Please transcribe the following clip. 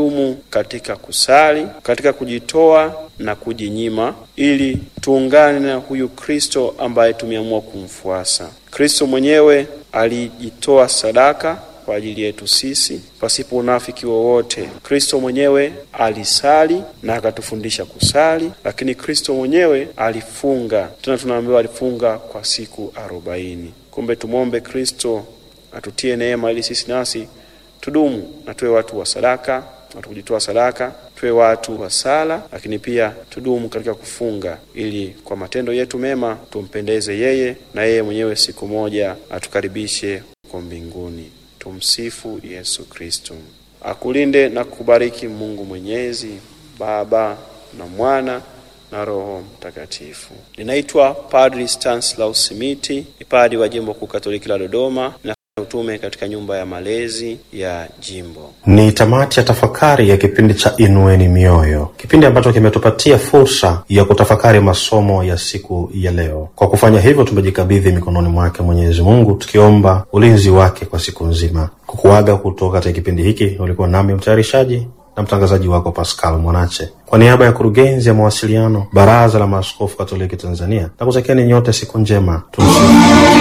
tudumu katika kusali, katika kujitoa na kujinyima, ili tuungane na huyu Kristo ambaye tumeamua kumfuasa. Kristo mwenyewe alijitoa sadaka kwa ajili yetu sisi pasipo unafiki wowote. Kristo mwenyewe alisali na akatufundisha kusali, lakini Kristo mwenyewe alifunga, tena tunaambiwa alifunga kwa siku arobaini. Kumbe tumwombe Kristo atutie neema ili sisi nasi tudumu na tuwe watu wa sadaka, watu kujitoa sadaka, tuwe watu wa sala, lakini pia tudumu katika kufunga, ili kwa matendo yetu mema tumpendeze yeye na yeye mwenyewe siku moja atukaribishe huko mbinguni. Tumsifu Yesu Kristo. Akulinde na kubariki Mungu Mwenyezi, Baba na Mwana na Roho Mtakatifu. Ninaitwa Padri Stanislaus Simiti, ni padri wa Jimbo Kuu Katoliki la Dodoma na utume katika nyumba ya malezi ya jimbo. Ni tamati ya tafakari ya kipindi cha Inueni Mioyo, kipindi ambacho kimetupatia fursa ya kutafakari masomo ya siku ya leo. Kwa kufanya hivyo, tumejikabidhi mikononi mwake Mwenyezi Mungu, tukiomba ulinzi wake kwa siku nzima. Kukuaga kutoka katika kipindi hiki, ulikuwa nami mtayarishaji na mtangazaji wako Pascal Mwanache, kwa niaba ya kurugenzi ya mawasiliano Baraza la Maaskofu Katoliki Tanzania, na kutakieni nyote siku njema. Tumsifu